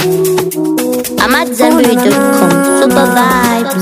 I'm at Zenberry.com. Super vibes.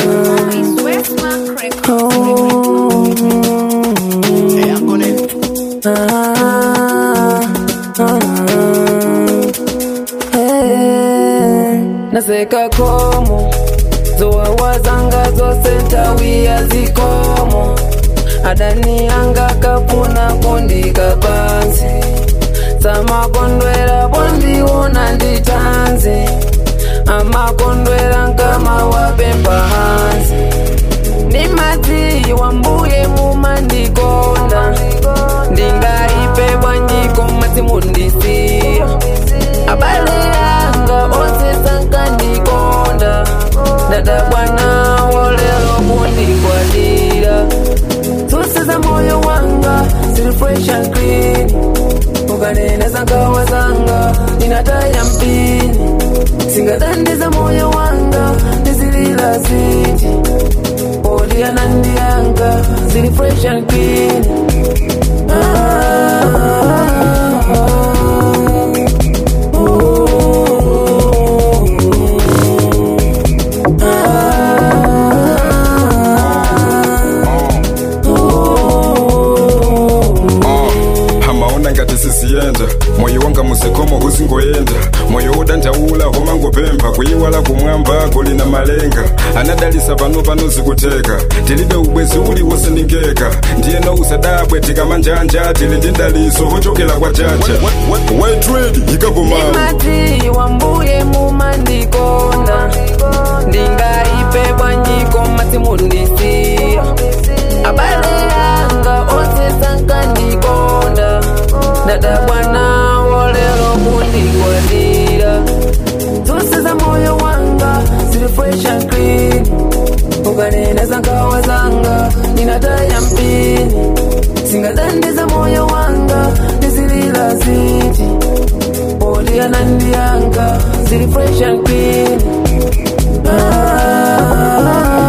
naseka komo zowawa zanga zose ntawiya zikomo adani anga kapuna kundika pansi samakondwera bondiona nditanzi amakondwera nkama wapemba hansi ndimadziwa mbuye mumandikonda ndingaipe bwanjiko matsimundisiya abale anga onse sankandikonda ndadabwanawo lero kundigwadira zose za moyo wanga ziri fresh and clean ukanena zangawa zanga ninataya mpini singadhandiza moyo wanga ndizilila ziti odiana ndiyanga ziri fresh and clean hamaona ngati sisiyenda moyo wanga muzikomo kuzingoyenda moyo udandaula homa ngopempha kuyiwala kumwamba kuli na malenga anadalisa pano pano zikuteka tilibe ubwezi uliwonse ndingeka ndiyeno usadabwe tikamanjanja tili ndi ndaliso ochokera kwa chacha waitredi ikagomama ndimadziwa mbuye mumandikonda ndingaipe bwanjiko matsimundisiya abale anga onse sankandikonda ndadabwanawo lero kundigwadira zonse za moyo wanga ziri fresh and clean ukanena zangawa zanga ninataya mpini singadhandiza moyo wanga ndizilila ziti odiana ndiyanga ziri fresh and clean ah,